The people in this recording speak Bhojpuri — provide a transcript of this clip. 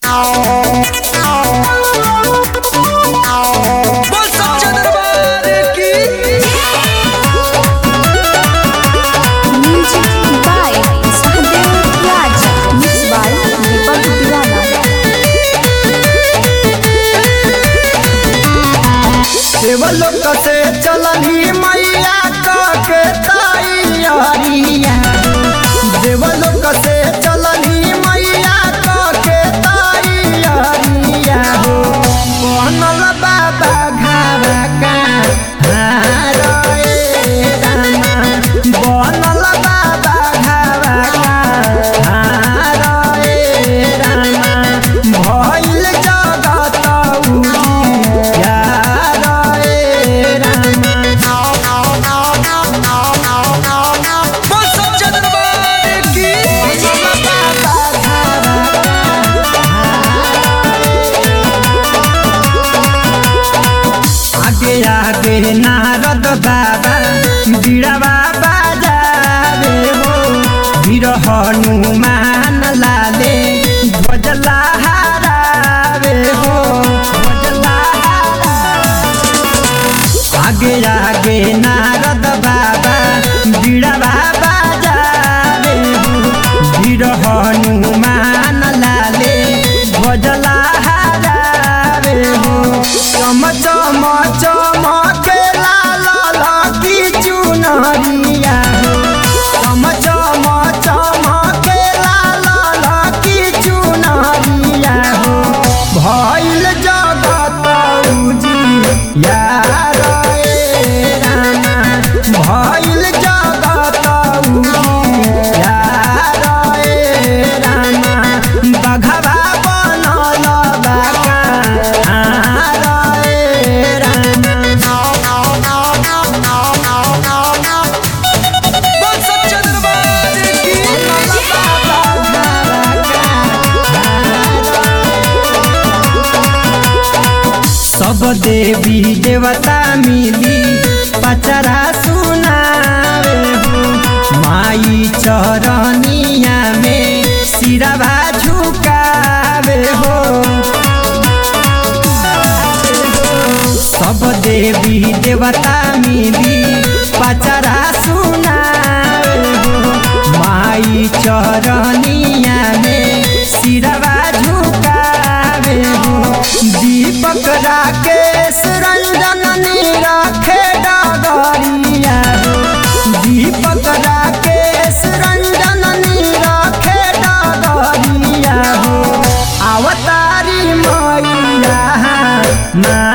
बोल सच्चा दरबार की Music by Sahadev Raj. Mixed by Deepak Diwala. देवलोक से चलनी मैया के तैयारिया देवलोक से चलनी मैया के तैयारिया हो बनल बाबा घावा का हार ए रामा बनल बाबा घावा का हार ए रामा भइल जगत उजियार ए रामा बोल सच्चा दरबार की आगे आगे नारद बाबा बीड़ावा बाजावे हो वीर हनुमान लाले ध्वज लहरावे हो ध्वज लहरावे आगे आगे नारद बाबा बीड़ावा बाजावे हो वीर हनुमान लाले ध्वज लहरावे हो चम चम चमके लाल लकी चुनरिया चम चम चमके लाल लकी चुनरिया हो भइल जगत उजियार ए रामा भइल जगत उजियार ए रामा बघवा बनल बाका हार ए रामा बोल सच्चा दरबार की सब देवी देवता मिली पचरा सुनावे हो माई चरनिया में सिरवा झुकावे हो सब देवी देवता मिली पचरा सुनावे हो माई चरनिया में सिरवा झुकावे हो दीपक राकेश रंजन रखे डगरिया दीपक राकेश रंजन रखे डगरिया हो अवतारी मैया ना